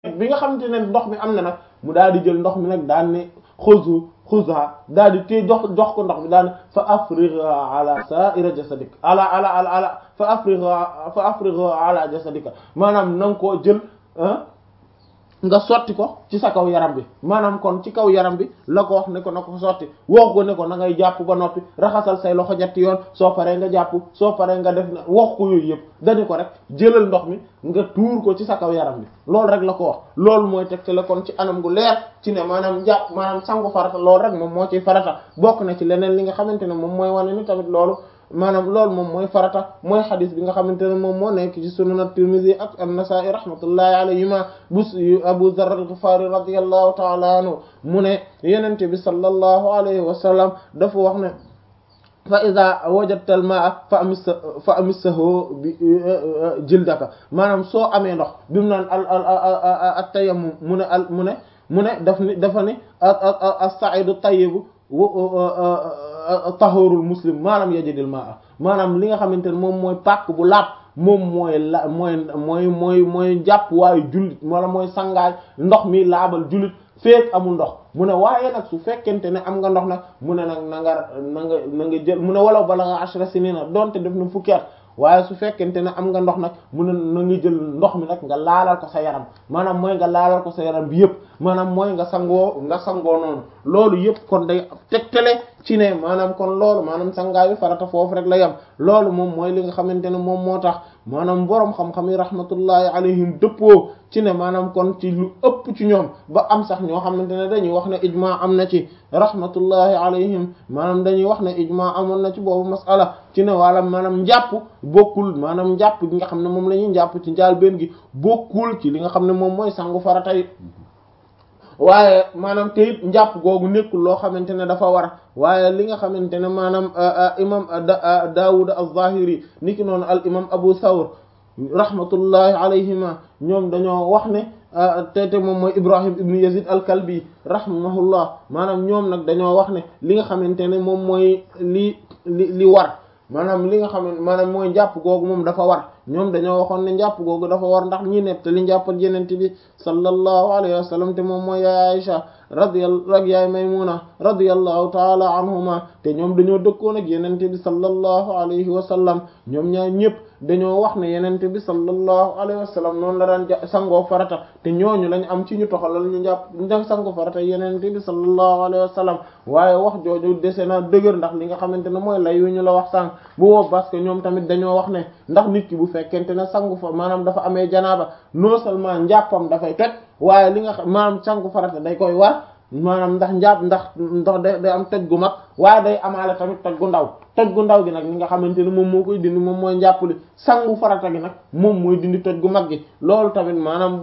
bi nga xamante ne ndox mi am na nag mu daal di jël ndox mi nag daan ne xuzu xuza daal di téye jox jox ko ndox mi daan ne fa afrigha ala sa'ira jasadik ala ala ala ala fa afrigha fa afrigha ala jasadika maanaam na nga koo jël nga sotti ko ci sa kaw yaram bi maanaam kon ci kaw yaram bi la ko wax ne ko na ko sotti wax ko ne ko na ngay jàpp ba noppi raxasal say loxo ñetti yoon soo paree nga jàpp soo paree nga def na wax ko yooyu yëpp dañu ko rek jëlal ndox mi nga tuur ko ci sa kaw yaram bi loolu rek la ko wax loolu mooy tegte la kon ci anam gu leer ci ne maanaam jàpp maanaam sangu farata loolu rek moom moo ciy farata bokk na ci leneen li nga xamante ne moom mooy wane ni tamit loolu maanaam loolu moom mooy farata mooy xadis bi nga xamante ne moom moo nekk ci sunan at-Tirmidhi ak an-Nasa'i rahmatullahi alayhima bu Abu Dharr al-Ghifari radiyallahu ta'ala anhu mu ne yenente bi sallallahu alayhi wa sallam dafa wax ne fa iza wajadta al-ma'a fa amis fa amissahu bi jildaka maanaam soo amee ndox bi mu naan al al at-tayammum mu ne al mu ne mu ne daf ni dafa ni as-sa'idu tayyibu tahurul muslim maanaam yajidil maa maanaam li nga xamante ne moom mooy pàkk bu laab moom mooy la mooy mooy mooy mooy jàpp waayu jullit wala mooy sangaay ndox mi laabal jullit feek amul ndox mu ne waaye nag su fekkente ne am nga ndox nag mu ne nag na nga na nga na nga jël mu ne wala bala nga ashra sinina donte def na fukki at waaye su fekkente ne am nga ndox nag mu ne na nga jël ndox mi nag nga laalal ko sa yaram maanaam mooy nga laalal ko sa yaram bi yëpp maanaam mooy nga sangoo nga sangoo noonu loolu yëpp kon day tegtale ci ne maanaam kon loolu maanaam sangaayu farata foofu rek la yem loolu moom mooy li nga xamante ne moom moo tax maanaam boroom xam-xam yi rahmatullahi alayhim dëppoo ci ne maanaam kon ci lu ëpp ci ñoom ba am sax ñoo xamante ne dañuy wax ne ijma am na ci rahmatullahi alayhim maanaam dañuy wax ne ijma amoon na ci boobu masala ci ne wala maanaam njàpp bokkul maanaam njàpp gi nga xam ne moom la ñuy njàpp ci njaal benn gi bokkul ci li nga xam ne moom mooy sangu farata yi waaye maanaam te it njàpp googu nekkul loo xamante ne dafa war waaye li nga xamante ne maanaam imam Daawud az-Zahiri niki noonu al imam Abu Thawr rahmatullahi alayhima ñoom dañoo wax ne te te moom mooy Ibrahim ibn Yazid al-Kalbi rahimahullah maanaam ñoom nag dañoo wax ne li nga xamante ne moom mooy li li li war maanaam li nga xam ne maanaam mooy njàpp googu moom dafa war ñoom dañoo waxoon ne njàpp googu dafa war ndax ñi nett li njàppal yenente bi sallallahu alayhi wa sallam te moom mooy yaay Aisha radiyallahu ak yaay Maymuna radiyallahu taala anhuma te ñoom dañoo dëkkoon ak yenente bi sallallahu alayhi wa sallam ñoom ñaar ñëpp dañoo wax ne yenente bi sallallahu alayhi wa sallam noonu la daan sangoo farata te ñooñu lañ am ci ñu toxalal ñu njàpp ñu sangoo farata yenente bi sallallahu alayhi wa sallam waaye wax jooju dese na dëgër ndax li nga xamante ne mooy lay yu ñu la wax sànq bu woo parce que ñoom tamit dañoo wax ne ndax nit ki bu fekkente ne sangu fa maanaam dafa amee janaaba non seulement njàppam dafay toj waaye li nga xam maanaam sangu farata day koy war maanaam ndax njàpp ndax ndax day day am toj gu mag waaye day amaale tamit toj gu ndaw toj gu ndaw gi nag li nga xamante ne moom moo koy dindi moom mooy njàpp li sangu farata gi nag moom mooy dindi toj gu mag gi loolu tamit maanaam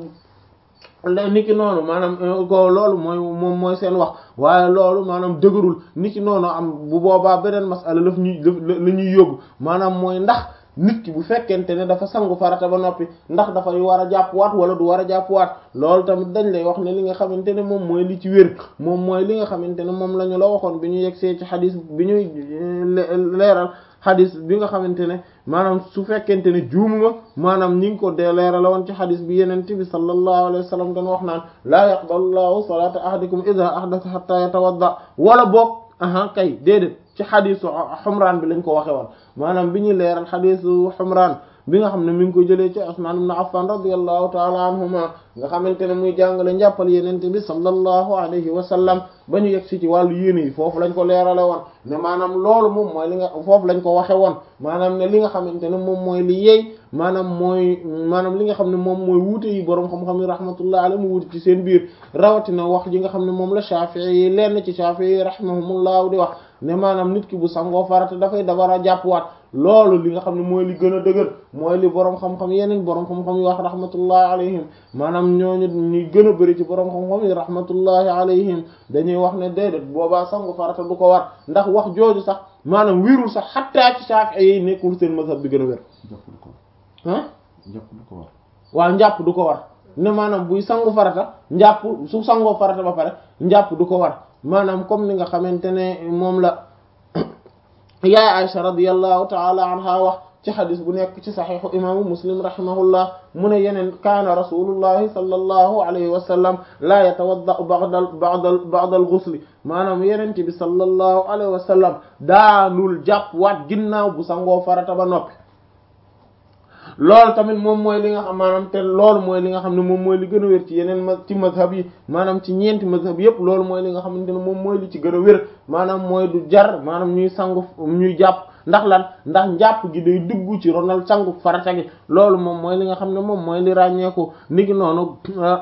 niki noonu maanaam ko loolu mooy moom mooy seen wax waaye loolu maanaam dëgërul niki noonu am bu boobaa beneen masala laf ñuy la ñuy yóbbu maanaam mooy ndax nit ki bu fekkente ne dafa sangu farata ba noppi ndax dafay war a jàppwaat wala du war a jàppwaat loolu tamit dañ lay wax ne li nga xamante ne moom mooy li ci wér moom mooy li nga xamante ne moom la ñu la waxoon bi ñu yegsee ci xadis bi ñuy leeral xadis bi nga xamante ne maanaam su fekkente ne juumuma maanaam ñi ngi ko dee leeral woon ci xadis bi yeneen bi sallallahu alayhi wa sallam dañ wax naan laa yaqbalu llahu salata ahadikum idha ahdatha hatta yatawadda wala boog aha kay déedéet ci xadisu xumraan bi lañ ko waxe woon maanaam bi ñuy leeral xadisu xumraan bi nga xam ne mi ngi ko jëlee ci Usmaan ibn Affan radiyallahu taala anhuma nga xamante ne muy jàngale njàppal yenente bi sallallahu alayhi wa sallam ba ñu yegg si ci wàllu yéene yi foofu lañ ko leerale woon ne maanaam loolu moom mooy li nga foofu lañ ko waxe woon maanaam ne li nga xamante ne moom mooy li yeey maanaam mooy maanaam li nga xam ne moom mooy wuute yi boroom xam-xam yi rahmatullah alayhi mu wuute ci seen biir rawatina wax ji nga xam ne moom la Shafi'i yi lenn ci Shafi'i yi rahimahumullahu di wax ne maanaam nit ki bu sangoo farata dafay dabar a jàppwaat loolu li nga xam ne mooy li gën a dëgër mooy li boroom xam-xam yeneen boroom xam-xam yi wax rahmatullahi alayhim maanaam ñooñu ñuy gën a bëri ci boroom xam-xam yi rahmatullahi alayhim dañuy wax ne déedéet boobaa sangu farata du ko war ndax wax jooju sax maanaam wirul sax xattaa ci Shafi'i yi nekkul seen mazhab bi gën a wér ah njàpp du ko war waaw njàpp du ko war ne maanaam buy sangu farata njàpp su sangoo farata ba pare njàpp du ko war maanaam comme ni nga xamante ne moom la yaay Aisha radiyallahu ta'ala anha wax ci xadis bu nekk ci saxiixu imaamu muslim rahimahullah mu ne yeneen kaana rasulullahi sallallahu alayhi wa sallam laa yatawaddau ba'dal ba'dal ba'dal ghusli maanaam yeneen bi sallallahu alayhi wa sallam daanul jàpp waat ginnaaw bu sangoo farata ba noppi loolu tamit moom mooy li nga xam maanaam te loolu mooy li nga xam ne moom mooy li gën a wér ci yeneen ma ci mazhab yi maanaam ci ñeenti mazhab yépp loolu mooy li nga xamante ne moom mooy li ci gën a wér maanaam mooy du jar maanaam ñuy sangu ñuy jàpp ndax lan ndax njàpp gi day dugg ci ronal sangu farata gi loolu moom mooy li nga xam ne moom mooy li ràññeeku niki noonu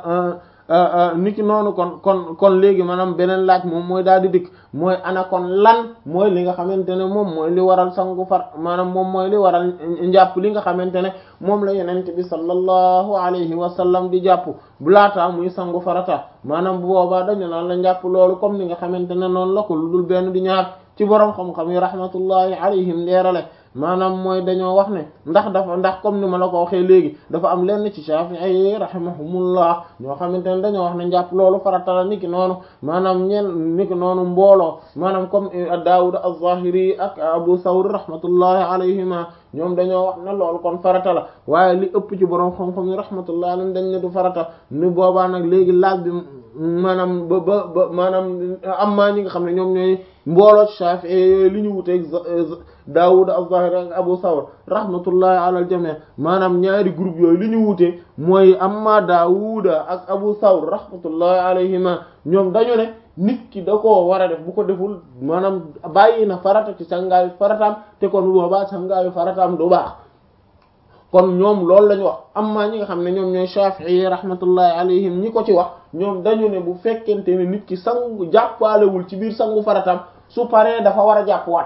niki noonu kon kon kon léegi maanaam beneen laaj moom mooy daal di dikk mooy ana kon lan mooy li nga xamante ne moom mooy li waral sangu far maanaam moom mooy li waral njàpp li nga xamante ne moom la yenent bi sallallahu alayhi wa sallam di jàpp bu laataa muy sangu farata maanaam bu boobaa dañu naan la njàpp loolu comme ni nga xamante ne noonu la ko lu dul benn di ñaar ci boroom xam-xam yi rahmatullahi alayhim leerale maanaam mooy dañoo wax ne ndax dafa ndax comme ni ma la ko waxee léegi dafa am lenn ci Shafi'i yi rahimahumullah ñoo xamante ne dañoo wax ne njàpp loolu farata la niki noonu maanaam ñen niki noonu mbooloo maanaam comme Daawud az-Zahiri ak Abu Thawr rahmatullahi alayhima ñoom dañoo wax ne loolu kon farata la waaye li ëpp ci boroom xam-xam yi rahmatullahi alayhim dañ ne du farata ni boobaa nag léegi laaj bi maanaam ba ba ba maanaam am maa ñi nga xam ne ñoom ñooy mbooloo Shafi'i yooyu li ñu wuteeg Daawud az-Zahiri ak Abu Thawr rahmatullahi ala al-jami' maanaam ñaari groupe yooyu li ñu wutee mooy amma Daawud ak Abu Thawr rahmatullahi alayhima ñoom dañu ne nit ki da koo war a def bu ko deful maanaam bàyyi na farata ci sangaayu farataam te kon boobaa sangaayu farataam du baax kon ñoom loolu lañu wax amma ñi nga xam ne ñoom ñooy Shafi'i rahmatullahi alayhim ñi ko ci wax ñoom dañu ne bu fekkente ne nit ki sangu jàppaalewul ci biir sangu farataam su paree dafa war a jàppwaat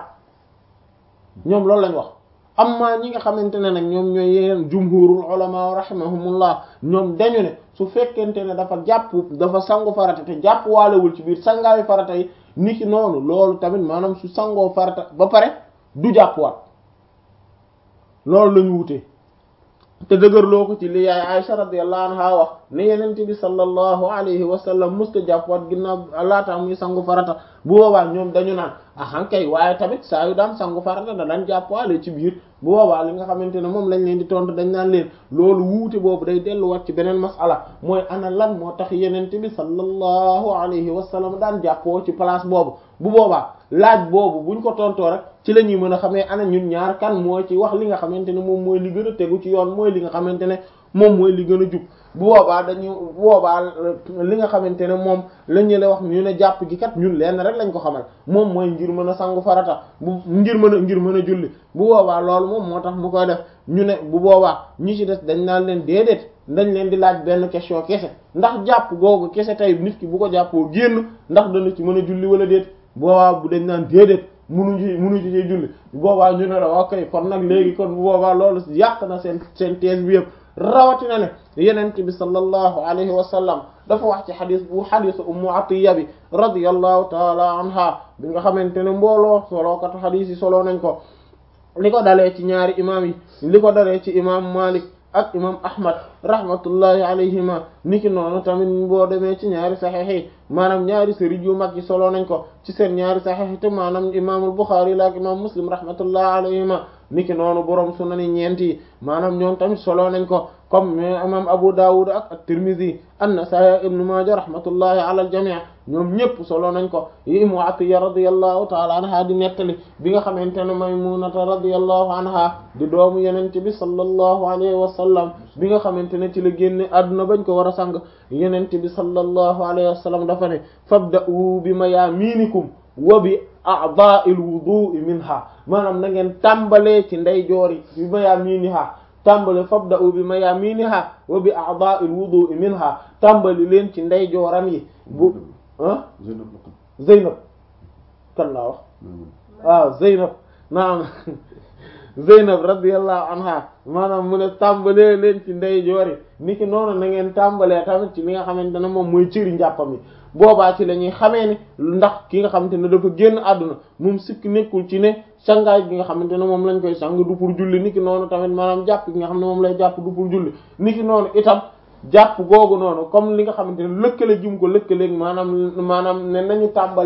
ñoom loolu lañu wax amma ñi nga xamante ne nag ñoom ñooy yeneen jumhurul ulama rahimahumullah ñoom dañu ne su fekkente ne dafa jàpp dafa sangu farata te jàpp waalewul ci biir sangaayu farata yi niki noonu loolu tamit maanaam su sangoo farata ba pare du jàppwaat loolu lañu wutee te dëgërloo ko ci li yaay Aisha radiyallahu anha wax ne yenente bi sallallahu alayhi wa sallam musta jàppwaat ginnaaw laata muy sangu farata bu boobaa ñoom dañu naan ahan kay waaye tamit saa yu daan sangu farata da daan jàppwaale ci biir bu boobaa li nga xamante ne moom lañ leen di tontu dañ naan leen loolu wuute boobu day delluwaat ci beneen masala mooy ana lan moo tax yenente bi sallallahu alayhi wa sallam daan jàppoo ci place boobu bu boobaa laaj boobu buñ ko tontoo rek ci la ñuy mën a xamee ana ñun ñaar kan moo ci wax li nga xamante ne moom mooy li gën a tegu ci yoon mooy li nga xamante ne moom mooy li gën a jub bu boobaa dañu bu boobaa li nga xamante ne moom la ñu la wax ñu ne jàpp gi kat ñun lenn rek lañ ko xamal moom mooy ngir mën a sangu farata bu ngir mën a ngir mën a julli bu boobaa loolu moom moo tax mu koy def ñu ne bu boobaa ñi ci des dañ naan leen déedéet dañ leen di laaj benn question kese ndax jàpp googu kese tey nit ki bu ko jàppoo génn ndax dana ci mën a julli wala déet boobaa bu dañ naan déedéet munuñ ci munuñ ci julli boobaa ñu ne la ok kon nag léegi kon bu boobaa loolu yàq na seen seen thèse bi yëpp rawatina ne yenente bi sallallahu alayhi wa sallam dafa wax ci xadis bu xadisu ummu atiya bi radiyallahu taala anha bi nga xamante ne mbooloo solookatu xadis yi soloo nañ ko li ko dalee ci ñaari imam yi li ko dalee ci imam malik ak imam ahmad rahmatullahi alayhima niki noonu tamit boo demee ci ñaari saxiix yi maanaam ñaari sëriñ yu mag yi soloo nañ ko ci seen ñaari saxiix yi te maanaam imaamul buxaari la ak imam muslim rahmatullahi alayhima niki noonu borom sunan yi ñeent yi maanaam ñoom tamit soloo nañ ko comme imam abu dawud ak at-tirmidhi an-nasa'i ibn majah rahmatullahi ala al-jami' ñoom ñëpp solo nañ ko yi mu atiya radiyallahu ta'ala anha di nettali bi nga xamante ne maymunata radiyallahu anha di doomu yenente bi sallallahu alayhi wa sallam bi nga xamante ne ci la génne àdduna bañ ko war a sang yenente bi sallallahu alayhi wa sallam dafa ne fabda'u bi mayaminikum wa bi a'dha'il wudu'i minha maanaam na ngeen tàmbalee ci ndeyjoori bi mayaminiha tàmbali fabda'u bi mayaminiha wa bi a'dha'il wudu'i minha tàmbali leen ci ndeyjooram yi bu ah Zeynab kan laa wax waaw Zeynab naam Zeynab radiyallahu anha maanaam mu ne tàmbalee leen ci ndeyjoor yi niki noonu na ngeen tàmbalee tamit ci li nga xamante ne moom mooy cëri njàppam yi boobaa ci la ñuy xamee ni ndax ki nga xamante ne dafa génn àdduna moom sikk nekkul ci ne sangaay gi nga xamante ne moom lañ koy sang du pour julli niki noonu tamit maanaam jàpp gi nga xam ne moom lay jàpp du pour julli niki noonu itam jàpp googu noonu comme li nga xamante ne lëkkale gi mu ko lëkkaleeg maanaam maanaam ne nañu tàmbalee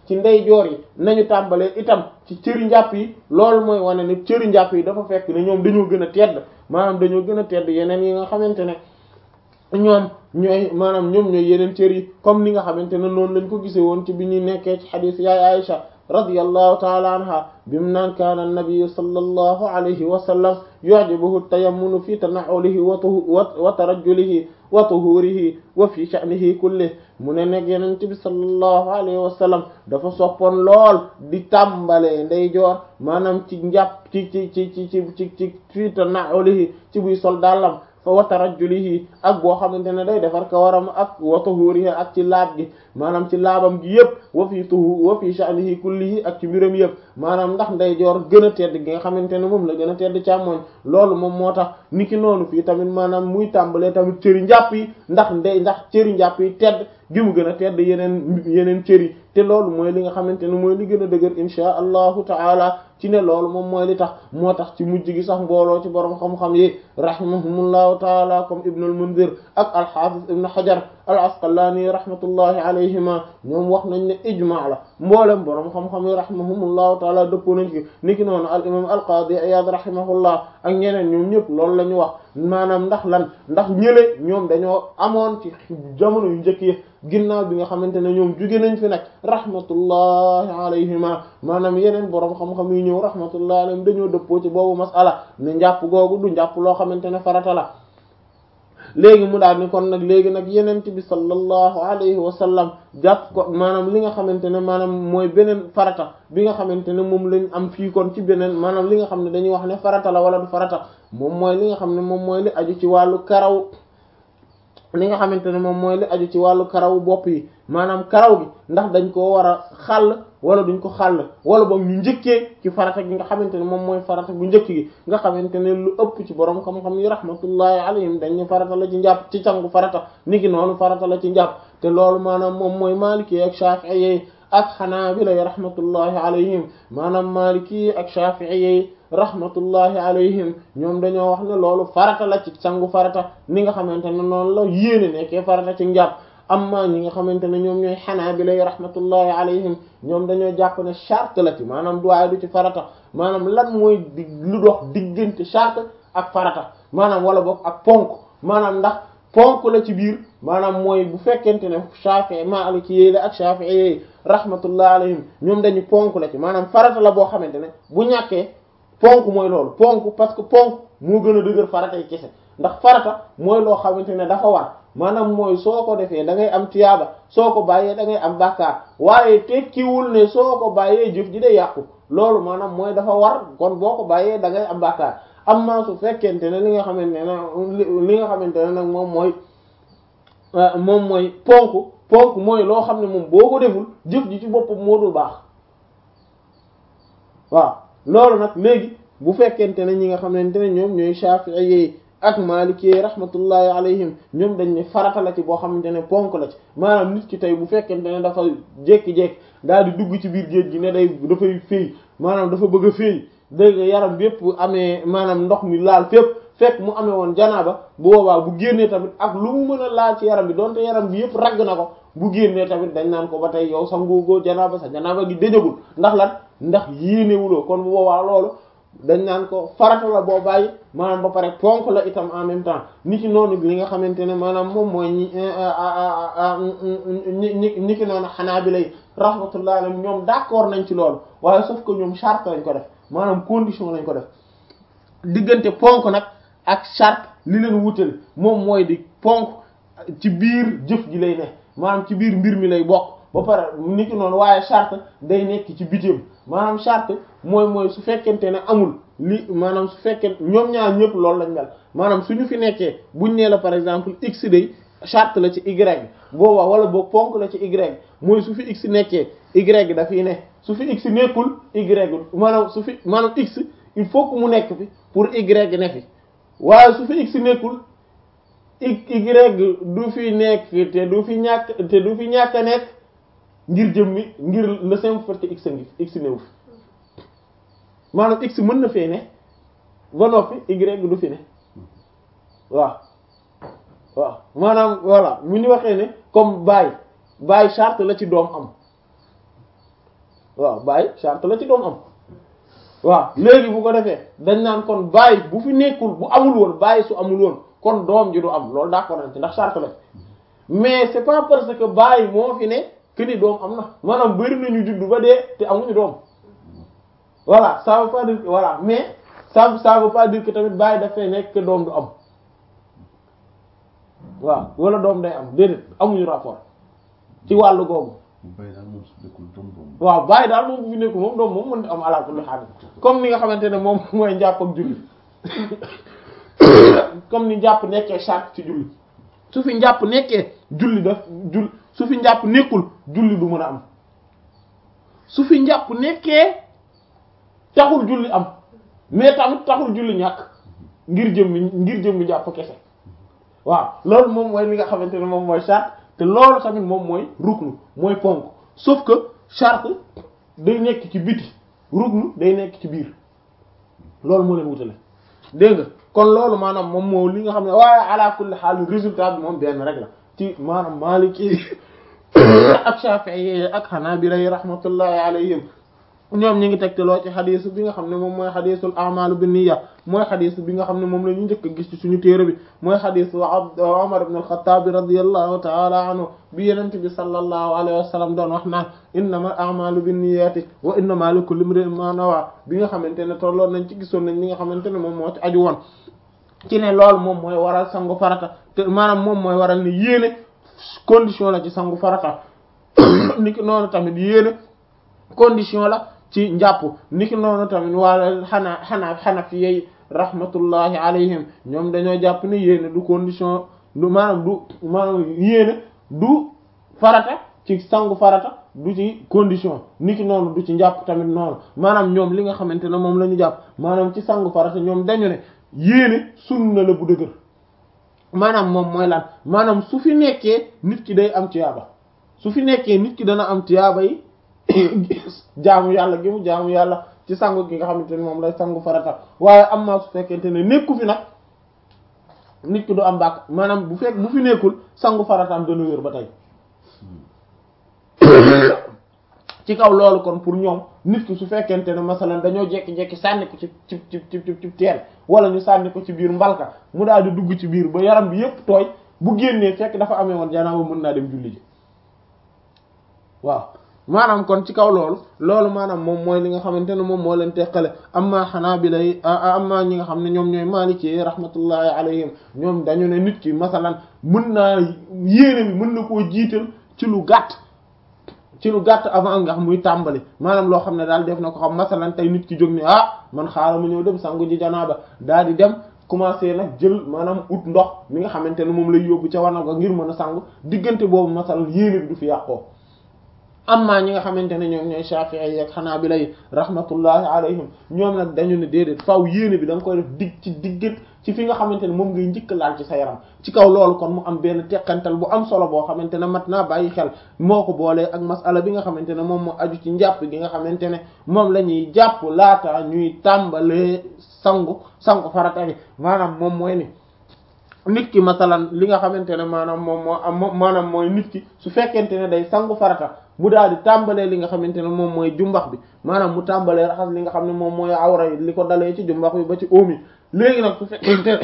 ci ndeyjoor yi nañu tàmbalee itam ci cëri njàpp yi loolu mooy wane ne cëri njàpp yi dafa fekk ne ñoom dañoo gën a tedd maanaam dañoo gën a tedd yeneen yi nga xamante ne ñoom ñooy maanaam ñoom ñooy yeneen cër yi comme ni nga xamante ne noonu lañ ko gisee woon ci bi ñuy nekkee ci xadiis yaay Aisha radiyallahu taala anha bimu naan kaana nabiyu sallallahu alayhi wa sallam yu'jibuhu tayammunu fi tana'ulihi wa tarajjulihi wa tuhurihi wa fi sha'nihi kullihi mu ne nekk yenent bi sallallahu alayhi wa sallam dafa soppoon lool di tàmbalee ndeyjoor maanaam ci njàpp ci ci ci ci ci ci ci fi tana'ulihi ci buy sol dàllam fa wa tarajjulihi ak boo xamante ne day defar kawaram ak wa tuhurihi ak ci laab gi maanaam ci laabam gi yëpp wa fi tuhu wa fi sha'nihi kullihi ak ci mbiram yëpp maanaam ndax ndeyjoor gën a tedd gi nga xamante ne moom la gën a tedd càmmoñ loolu moom moo tax niki noonu fii tamit maanaam muy tàmbalee tamit cëri njàpp yi ndax ndey ndax cëri njàpp yi tedd gi mu gën a tedd yeneen yeneen cëri te loolu mooy li nga xamante ne mooy li gën a dëgër insha allahu taala ci ne loolu moom mooy li tax moo tax ci mujj gi sax mbooloo ci borom xam-xam yi rahimahumullahu taala comme ibnul munzir ak alxaafis ibn hajar al asqalaani rahmatullahi alayhima ñoom wax nañ ne ijmaa la mboolem borom xam-xam yi rahimahumullahu taala dëppoo nañ ci niki noonu al imam al qaadi iyad rahimahullah ak ñeneen ñoom ñëpp loolu la ñu wax maanaam ndax lan ndax ñële ñoom dañoo amoon ci jamono yu njëkk yi ginnaaw bi nga xamante ne ñoom jóge nañ fi nag rahmatullahi alayhima maanaam yeneen borom xam-xam yi ñëw rahmatullahi alayhim dañoo dëppoo ci boobu masala ne njàpp googu du njàpp loo xamante ne farata la léegi mu daal ni kon nag léegi nag yenent bi sallallahu alayhi wa sallam jàpp ko maanaam li nga xamante ne maanaam mooy beneen farata bi nga xamante ne moom lañ am fii kon ci beneen maanaam li nga xam ne dañuy wax ne farata la wala du farata moom mooy li nga xam ne moom mooy li aju ci wàllu karaw li nga xamante ne moom mooy li aju ci wàllu karaw bopp yi maanaam karaw gi ndax dañ koo war a xàll wala duñ ko xàll wala boog ñu njëkkee ci farata gi nga xamante ne moom mooy farata bu njëkk gi nga xamante ne lu ëpp ci borom xam-xam yi rahmatullahi alayhim dañ ne farata la ci njàpp ci cangu farata niki noonu farata la ci njàpp te loolu maanaam moom mooy maliki ak shafi'i ak xanaabila yi rahmatullahi alayhim maanaam maliki ak shafi'i rahmatullahi alayhim ñoom dañoo wax ne loolu farata la ci sangu farata ni nga xamante ne noonu la yéene nekkee farata ci njàpp amma ñi nga xamante ne ñoom ñooy xanaabila yi rahmatullahi alayhim ñoom dañoo jàpp ne charte la ci maanaam duwaay du ci farata maanaam lan mooy di lu dox diggante charte ak farata maanaam wala boog ak ponk maanaam ndax ponk la ci biir maanaam mooy bu fekkente ne Shafi'i Maliki yi la ak Shafi'i yi rahmatullahi alayhim ñoom dañu ponk la ci maanaam farata la boo xamante ne bu ñàkkee ponk mooy loolu ponk parce que ponk moo gën a dëgër farata yi kese ndax farata mooy loo xamante ne dafa war maanaam mooy soo ko defee da ngay am tiyaaba soo ko bàyyee da ngay am bàkkaar waaye tekkiwul ne soo ko bàyyee jëf ji day yàqu loolu maanaam mooy dafa war kon boo ko bàyyee da ngay am bàkkaar amma su fekkente ne li nga xamante ne li nga xamante ne nag moom mooy moom mooy ponk ponk mooy loo xam ne moom boo ko deful jëf ji ci boppam moo dul baax waaw loolu nag léegi bu fekkente ne ñi nga xamante ne ñoom ñooy Shafi'i yi ak Maliki yi rahmatullahi alayhim ñoom dañ ne farata la ci boo xamante ne ponk la ci maanaam nit ki tey bu fekkente ne dafa jékki-jékki daal di dugg ci biir géej gi ne day dafay féey maanaam dafa bëgg a féey dégg nga yaram bi yëpp amee maanaam ndox mi laal fépp fekk mu amee woon janaaba bu boobaa bu génnee tamit ak lu mu mën a laal ci yaram bi donte yaram bi yëpp ragg na ko bu génnee tamit dañ naan ko ba tey yow sangoogoo janaaba sa janaaba gi dëjagul ndax lan ndax yéenewuloo kon bu boobaa loolu dañ naan ko farata la boo bàyyi maanaam ba pare ponk la itam en même temps ni ki noonu li nga xamante ne maanaam moom mooy ñi ñi ñi ki noonu xanaa bi lay rahmatullah alayhim ñoom d'accord nañ ci loolu waaye sauf que ñoom charte lañ ko def maanaam condition lañ ko def diggante ponk nag ak charte li leen wutale moom mooy di ponk ci biir jëf ji lay ne maanaam ci biir mbir mi lay bokk ba pare ni ki noonu waaye charte day nekk ci bitim maanaam charte mooy mooy su fekkente ne amul li maanaam su fekkee ñoom ñaar ñëpp loolu lañ mel maanaam suñu fi nekkee buñ nee la par exemple x day charte la ci y boobaa wala boog ponk la ci y mooy su fi x nekkee y dafiy ne su fi x nekkul y maanaam su fi maanaam x il faut que mu nekk fi pour y ne fi waaye su fi x nekkul y du fi nekk te du fi ñàkk te du fi ñàkk a nekk ngir jëmmi ngir le simple fait que x ngi x newu fi maanaam x mën na fee ne ba noppi y du fi ne waaw waaw maanaam voilà mu ñu waxee ne comme baay baay charte la ci doom am waaw bàyyi charte la ci doom am waaw léegi bu ko defee dañ naan kon bàyyi bu fi nekkul bu amul woon bàyyi su amul woon kon doom ji du am loolu d'accord nañ ci ndax charte la mais c'est pas parce que bàyyi moo fi ne que ni doom am na maanaam bari nañu juddu ba dee te amuñu doom voilà ça veut pas dire que voilà mais ça ça veut pas dire que tamit bàyyi dafay nekk que doom du am waaw wala doom day am déedéet amuñu rapport ci wàllu googu bàyyi daal moom su nekkul doom doom waaw bàyyi daal moom bu fi nekkul moom doom moom mën am ala kulli haal comme ni nga xamante ne moom mooy njàpp ak julli comme ni njàpp nekkee charte ci julli su fi njàpp nekkee julli daf jull su fi njàpp nekkul julli du mën a am su fi njàpp nekkee taxul julli am mais tamit taxul julli ñàkk ngir jëmmi ngir jëmmi njàpp kese waaw loolu moom mooy li nga xamante ne moom mooy charte te loolu tamit moom mooy ruknu mooy ponk sauf que charte day nekk ci biti ruknu day nekk ci biir loolu moo leen wutale dégg nga kon loolu maanaam moom moo li nga xam ne waaye ala kulli xaal résultat bi moom benn rek la ci maanaam Maliki ak Shafi'i ak Hanabila rahmatullahi alayhim ñoom ñi ngi tegteloo ci xadis bi nga xam ne moom mooy xadisul a'malu binniya mooy xadis bi nga xam ne moom la ñu njëkk a gis ci suñu téere bi mooy xadisu Umar ibn al-Khattab radiyallahu ta'ala anhu bi yenent bi sallallahu alayhi wa sallam doon wax naan innama al-a'malu binniyati wa innama likulli imri'in ma nawa bi nga xamante ne tolloon nañ ci gisoon nañ li nga xamante ne moom moo ci aju woon ci ne loolu moom mooy waral sangu farata te maanaam moom mooy waral ne yéene condition la ci sangu farata niki noonu tamit yéene condition la ci njàpp niki noonu tamit wala xanaa xanaa xanafi yey rahmatullahi alayhim ñoom dañoo jàpp ne yéene du condition du maanaam du maanaam yéene du farata ci sangu farata du ci condition niki noonu du ci njàpp tamit noonu maanaam ñoom li nga xamante ne moom la ñu jàpp maanaam ci sangu farata ñoom dañu ne yéene sunna la bu dëgër maanaam moom mooy lan maanaam su fi nekkee nit ki day am tiyaaba su fi nekkee nit ki dana am tiyaaba yi jaamu yàlla gi mu jaamu yàlla ci sangu gi nga xamante ne moom lay sangu farata waaye am maa su fekkente ne nekku fi nag nit ki du am bàkk maanaam bu fekk bu fi nekkul sangu farataam dana wér ba tey ci kaw loolu kon pour ñoom nit ki su fekkente ne masalan dañoo jekki-jekki sànni ko ci ci ci ci ci teen wala ñu sànni ko ci biir mbalka mu daal di dugg ci biir ba yaram bi yépp tooy bu génnee fekk dafa amee woon janaaba mën naa dem julli ji waaw maanaam kon ci kaw loolu loolu maanaam moom mooy li nga xamante ne moom moo leen teqale amma xanaabila yi amma ñi nga xam ne ñoom ñooy maliki rahmatullahi alayhim ñoom dañu ne nit ki masalan mën naa yéene bi mën na koo jiital ci lu gàtt ci lu gàtt avant nga xam muy tàmbali maanaam loo xam ne daal def na ko xam masalan tey nit ki jóg ni ah man xaaral ma ñëw dem sangu ji janaaba daal di dem commencé nag jël maanaam ut ndox mi nga xamante ne moom lay yóbbu ca wanag ngir mën a sangu diggante boobu masalan yéene bi du fi yàqoo amma ñi nga xamante ne ñoom ñooy Shafi'i ak Hanabila yi rahmatullahi alayhim ñoom nag dañu ne déedéet faaw yéene bi da nga koy def dig ci diggat ci fi nga xamante ne moom ngay njëkk laal ci sa yaram ci kaw loolu kon mu am benn teqantal bu am solo boo xamante ne mat naa bàyyi xel moo ko boolee ak masala bi nga xamante ne moom moo aju ci njàpp gi nga xamante ne moom la ñuy jàpp laata ñuy tàmbalee sangu sangu farata gi maanaam moom mooy ni nit ki masalan li nga xamante ne maanaam moom moo am maanaam mooy nit ki su fekkente ne day sangu farata mu daal di tàmbalee li nga xamante ne moom mooy jumbax bi maanaam mu tàmbalee raxas li nga xam ne moom mooy awra yi li ko dalee ci jumbax bi ba ci óom yi léegi nag su fekkente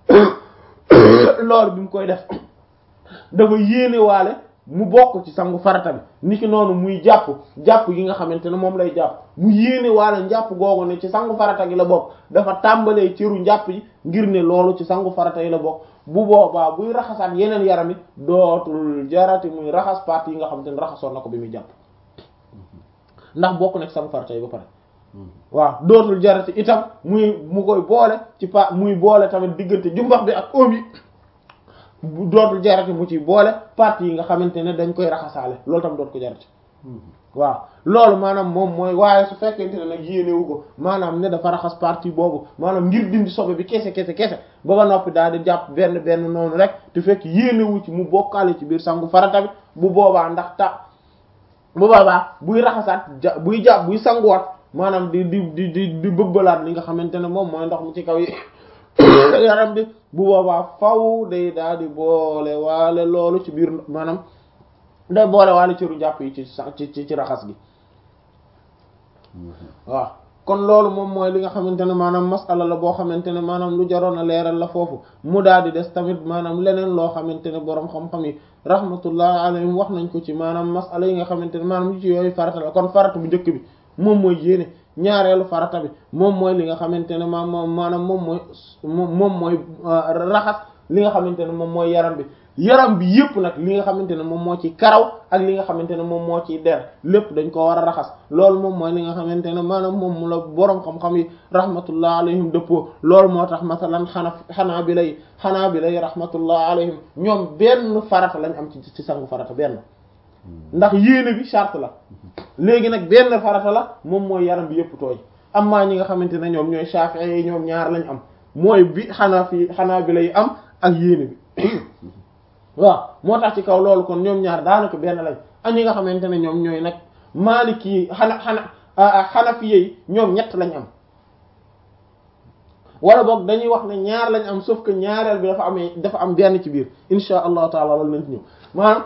ne loolu bi mu koy def dafa yéene waale mu bokk ci sangu farata bi niki noonu muy jàpp jàpp yi nga xamante ne moom lay jàpp mu yéene waale njàpp googu ne ci sangu farata gi la bokk dafa tàmbalee cëru njàpp yi ngir ne loolu ci sangu farata yi la bokk bu boobaa buy raxasaat yeneen yaram it dootul jarati muy raxas parties yi nga xamante ne raxasoon na ko bi muy jàpp ndax bokk na ci sangu farata yi ba pare waaw dootul jarati itam muy mu koy boole ci pa muy boole tamit diggante jumbax bi ak oom yi dootul jarati mu ci boole parties yi nga xamante ne dañ koy raxasaale loolu tam dootu ko jarati waaw loolu maanaam moom mooy waaye su fekkente ne nag yéenewu ko maanaam ne dafa raxas partie boobu maanaam ngir dindi sobe bi kese kese kese ba ba noppi daal di jàpp benn benn noonu rek te fekk yéenewu ci mu bokkaale ci biir sangu farata bi bu boobaa ndax ta bu boobaa buy raxasaat ja buy jàpp buy sanguwaat maanaam di di di di di bëbbalaat li nga xamante ne moom mooy ndox mi ci kaw yi yaram bi bu boobaa faw day daal di boole waale loolu ci biir maanaam day boole waale cëru jàpp yi ci ci ci raxas gi waaw kon loolu moom mooy li nga xamante ne maanaam masala la boo xamante ne maanaam lu jaroon a leeral la foofu mu daal di des tamit maanaam leneen loo xamante ne boroom xam-xam yi rahmatullah alayhim wax nañ ko ci maanaam masala yi nga xamante ne maanaam yu ci yooyu farata la kon farata bu njëkk bi moom mooy yéene ñaareelu farata bi moom mooy li nga xamante ne maam maanaam moom mooy moom mooy raxas li nga xamante ne moom mooy yaram bi yaram bi yëpp nag li nga xamante ne moom moo ci karaw ak li nga xamante ne moom moo ciy der lépp dañ ko war a raxas loolu moom mooy li nga xamante ne maanaam moom mu la boroom xam-xam yi rahmatullah alayhim dëppoo loolu moo tax masalan xana xanaa bi lay xanaa bi lay rahmatullah alayhim ñoom benn farata lañ am ci ci sangu farata benn ndax yéene bi charte la léegi nag benn farata la moom mooy yaram bi yëpp tooy amma ñi nga xamante ne ñoom ñooy Shafi'i yi ñoom ñaar lañ am mooy bi xanaa fi xanaa bi lay am ak yéene bi waaw moo tax ci kaw loolu kon ñoom ñaar daanaka benn lañ ak ñi nga xamante ne ñoom ñooy nag Maliki xana xana Hanafi yi ñoom ñett lañ am wala boog dañuy wax ne ñaar lañ am sauf que ñaareel bi dafa amee dafa am benn ci biir insha allahu taala loolu nañ ci ñëw maanaam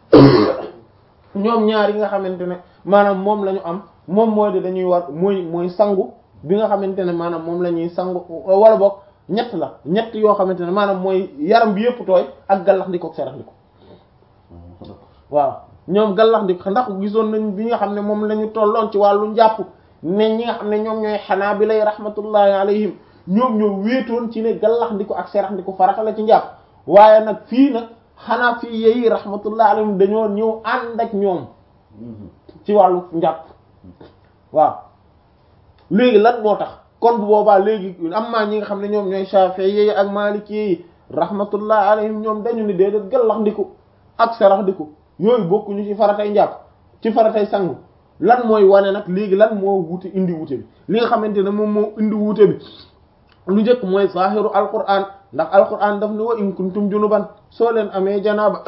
ñoom ñaar yi nga xamante ne maanaam moom la ñu am moom mooy de dañuy war mooy mooy sangu bi nga xamante ne maanaam moom la ñuy sangu wala boog ñett la ñett yoo xamante ne maanaam mooy yaram bi yëpp tooy ak gallax ndiko ak serax ndiko waaw ñoom gallax ndiko ndax gisoon nañ bi nga xam ne moom la ñu tolloon ci wàllu njàpp ne ñi nga xam ne ñoom ñooy xanaa bi lay rahmatullahi alayhim ñoom ñoo wéetoon ci ne gallax ndiko ak serax ndiko farata la ci njàpp waaye nag fii nag xanaa fii yeyi rahmatullahi alayhim dañoo ñëw ànd ak ñoom ci wàllu njàpp waaw léegi lan moo tax kon bu boobaa léegi am maa ñi nga xam ne ñoom ñooy Shafi'i yi ak Maliki yi rahmatullah alayhim ñoom dañu ni déedéet gallax ndiku ak sarax ndiku yooyu bokkuñu ci faratay njàpp ci faratay sangu lan mooy wane nag léegi lan moo wute indi wute bi li nga xamante ne moom moo indi wute bi lu njëkk mooy zahiru alquran ndax alquran daf ni wa in kuntum junuban soo leen amee janaaba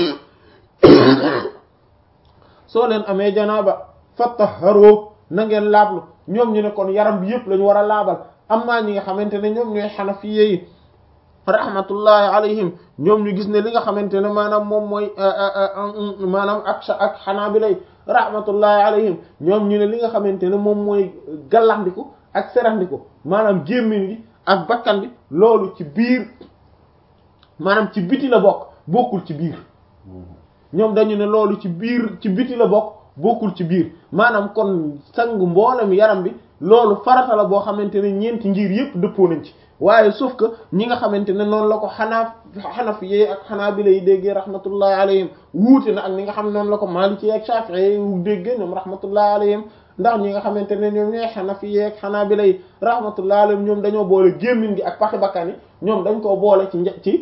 soo leen amee janaaba fatahharu na ngeen laablu ñoom ñu ne kon yaram bi yëpp lañu war a laabal amma ñi nga xamante ne ñoom ñooy xanafiye yi rahmatullahi alayhim ñoom ñu gis ne li nga xamante ne maanaam moom mooy maanaam ak ak xanaabila rahmatullahi alayhim ñoom ñu ne li nga xamante ne moom mooy gallaxndiku ak seraxndiku maanaam gémmiñ gi ak bakkan bi loolu ci biir maanaam ci biti la bokk bokkul ci biir ñoom dañu ne loolu ci biir ci biti la bokk bokkul ci biir maanaam kon sangu mboolem yaram bi loolu farata la boo xamante ne ñeenti ngir yépp dëppoo nañ ci waaye sauf que ñi nga xamante ne noonu la ko xanaa xanaf yee ak xanaa bi lay déggee rahmatullahi alayhim wuute na ak ñi nga xam noonu la ko maliki ak shafi'i yu déggee ñoom rahmatullahi alayhim ndax ñi nga xamante ne ñoom ñooy xanafi yee ak xanaa bi lay rahmatullahi alayhim ñoom dañoo boole gémmiñ gi ak paxi bakkan yi ñoom dañ koo boole ci nja ci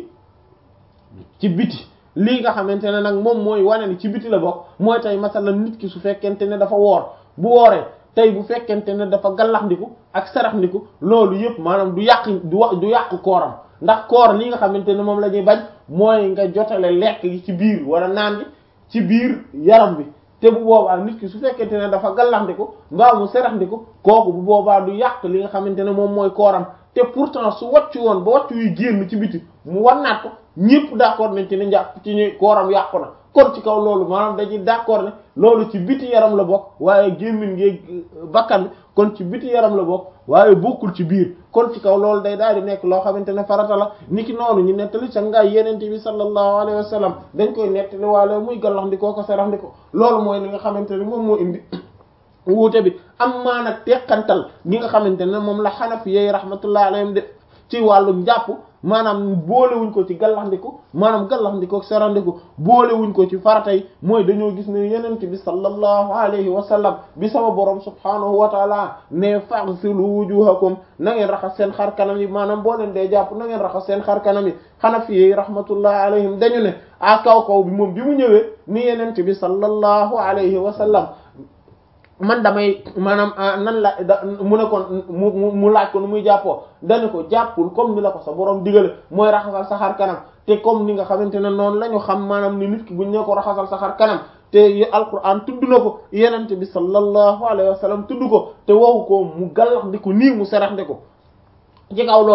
ci biti lii nga xamante ne nag moom mooy wane ni ci biti la bokk mooy tey masalan nit ki su fekkente ne dafa woor bu wooree tey bu fekkente ne dafa gallaxndiku ak saraxndiku loolu yëpp maanaam du yàq du wax du yàq kooram ndax koor li nga xamante ne moom la ñuy bañ mooy nga jotale lekk gi ci biir wala naan gi ci biir yaram bi te bu boobaa nit ki su fekkente ne dafa gallaxndiku mbaa mu saraxndiku kooku bu boobaa du yàq li nga xamante ne moom mooy kooram te pourtant su wàccu woon ba wàccu yu génn ci biti mu wannaat ko ñëpp d'accord nañ ci ne njàpp ci ñu kooram yàqu na kon ci kaw loolu maanaam dañuy d'accord ne loolu ci biti yaram la bokk waaye gémmiñ ngeeg bakkan bi kon ci biti yaram la bokk waaye bokkul ci biir kon ci kaw loolu day daal di nekk loo xamante ne farata la niki noonu ñu nettali sa ngaay yenente bi sallallahu alayhi wa sallam dañ koy nettali waale muy gallax ndikoo ko sarax ndiko loolu mooy li nga xamante ne moom moo indi wuute bi am maana teqantal gi nga xamante ne moom la xanafi yeey rahmatullah alayhim de ci wàllu njàpp maanaam boolewuñ ko ci gallaxndiku maanaam gallaxndiku ak serandiku boolewuñ ko ci farata yi mooy dañoo gis ne yenent bi sallallahu alayhi wa sallam bi sama borom subhanahu wa taala ne faghsilu wujuhakum na ngeen raxas seen xar kanam yi maanaam boo leen dee jàpp na ngeen raxas seen xar kanam yi xanafi yi rahmatullahi alayhim dañu ne a kaw kaw bi moom bi mu ñëwee ni yenent bi sallallahu alayhi wa sallam man damay maanaam nan la da mu ne ko mu mu laaj ko nu muy jàppoo dañu ko jàppul comme ni la ko sa borom digale mooy raxasal sa xar kanam te comme ni nga xamante ne noonu la ñu xam maanaam ni nit ki buñ ne ko raxasal sa xar kanam te alquran tudd na ko yenente bi sallallahu alayhi wa sallam tudd ko te waxu ko mu gallax di ko nii mu serax di ko ci kaw loolu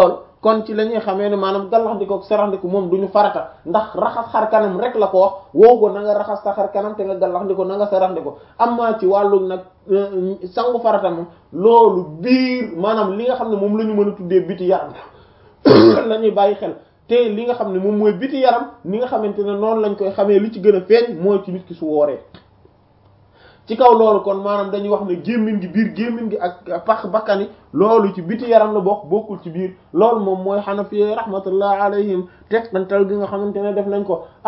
kon ci la ñuy xamee ne maanaam gallaxndiko ak seraxndiko moom du ñu farata ndax raxas xar kanam rek la ko wax woo ko na nga raxas sa xar kanam te nga gallaxndiko na nga seraxndiko amma ci wàllu nag sangu farata moom loolu biir maanaam li nga xam ne moom la ñu mën a tuddee biti yaram la ñuy bàyyi xel te li nga xam ne moom mooy biti yaram ni nga xamante ne noonu lañ koy xamee li ci gën a feeñ mooy ci nit ki su wooree ci kaw loolu kon maanaam dañuy wax ne gémmiñ gi biir gémmiñ gi ak pax bakkani loolu ci biti yaram la bokk bokkul ci biir loolu moom mooy xanafi rahmatullah alayhim teqantal gi nga xamante ne def nañ ko